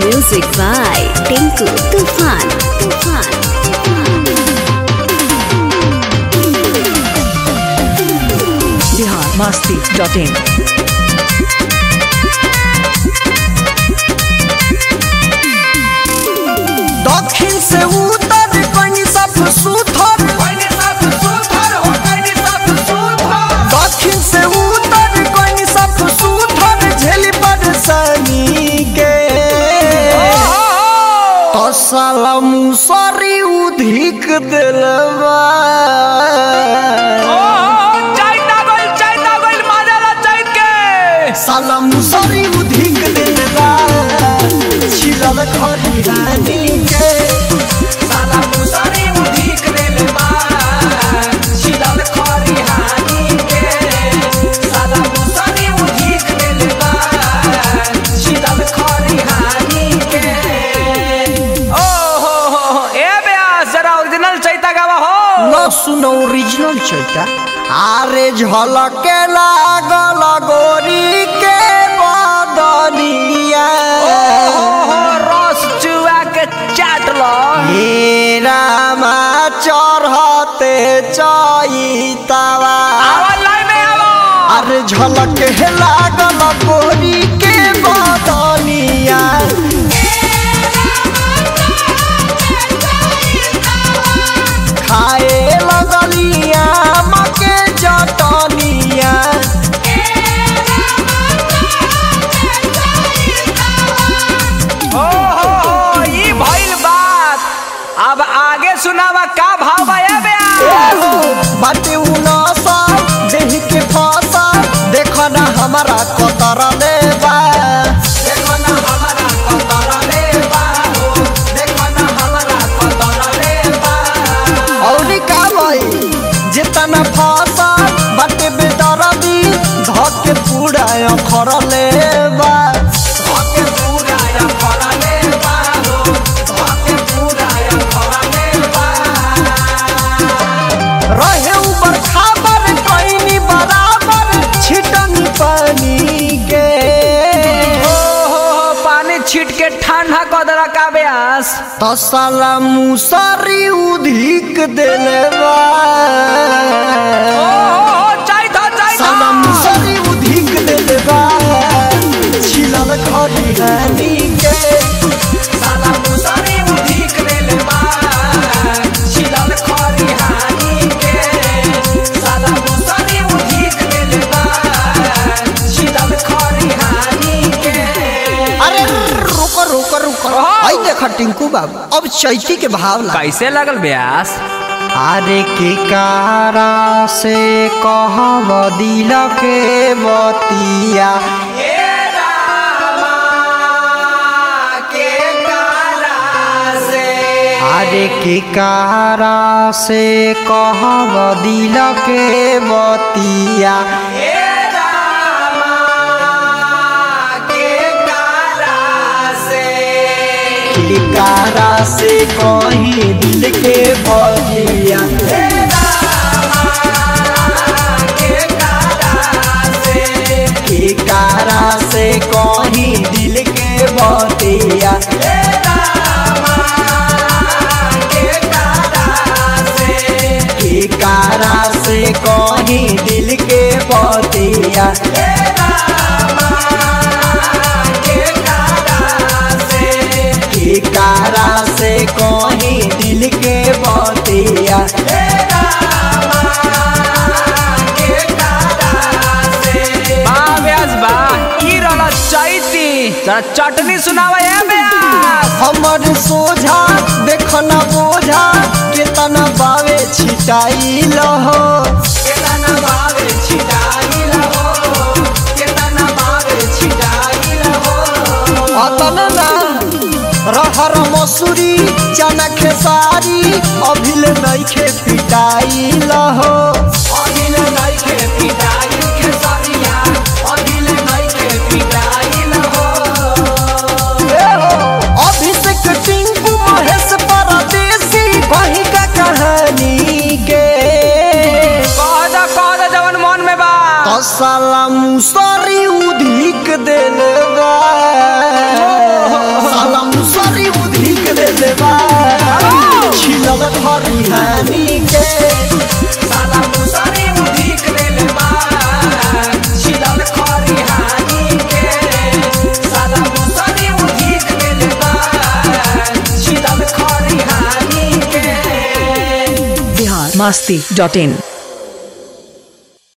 Music by Tinku Tufan. Tufan. Bihar Masti dot in दक्षिण से उत्तर कनी सब सुथर दक्षिण से उत्तर कनी सब सुथर झेली परेशानी के तसल मुसरी उधिक दिलवा साला मुसरी उधिक दिलवा छिलल खरिहानी के साला मुसरी उधिक दिलवा छिलल खरिहानी के साला मुसरी उधिक दिलवा छिलल खरिहानी के ओरिजिनल चैता गावा हो न सुनो ओरिजिनल चैता आरे झलके लागल गोरी के बदनिया रस चुआ के चाट लो हे रामा चढ़ते चैतावा आवाज लाइन में आवो अरे झलके लागल गोरी के बदनिया खाए लगलिया मके जटनिया ओ हो हो ई भइल बात अब आगे सुनावा का भाव बा ए बे बाटे उनसा देह के फसा देखो ना हमारा कतर लेबा देखो ना हमारा कतर लेबा हो देखो ना हमारा कतर लेबा और का भई जितना फसा बाटे बेदरदी धके पूरा अखर लेबा धके पूरा अखर लेबा हो धके पूरा अखर लेबा रहे ऊपर खाबर कईनी बराबर छिटनी पानी के ओ हो हो पानी छीट के ठंडा क देला का ब्यास तसला मुसरी उधिक देलवा ओ हो हो चैता साला चैता मुसरी उधिक देलवा छिलल खरी हानी के साला मुसरी उधिक देलवा छिलल खरी हानी के साला मुसरी उधिक देलवा छिलल खरी हानी के अरे रुको रुको रुको आई देखा टिंकू बाबू अब चैती के भाव ला कैसे लगल ब्यास अरे के कारा से कहब दिल के बतिया अरे के कारा से कहब दिल के बतिया के कारा से कहीं दिल के बतिया के कारा से कहीं दिल के बतिया के कारा से कहीं दिल के बतिया के कारा से कहीं दिल के बतिया बा ब्यास बा ई रहला चैती जरा चटनी सुनावा ए ब्यास हमर सोझा देखना बोझा केतना बावे छिटाई लहो केतना बावे छिटाई लहो केतना बावे छिटाई लहो अतन ना रहर मसूरी चना खेसारी अभिल नइखे पिटाई लहो अभिल नइखे पिटाई खेसारिया अभिल नइखे पिटाई लहो अभिषेक टिंकू महेश परदेसी कहीं का कहानी के कह दा कह दा जवन मन में बा तसला मुस मुसरी उधिक देले बा साला मुसरी उधिक देले बा छिलल खरिहानी के साला मुसरी उधिक देले बा छिलल खरिहानी के साला मुसरी उधिक देले बा छिलल खरिहानी के बिहार मस्ती डॉट इन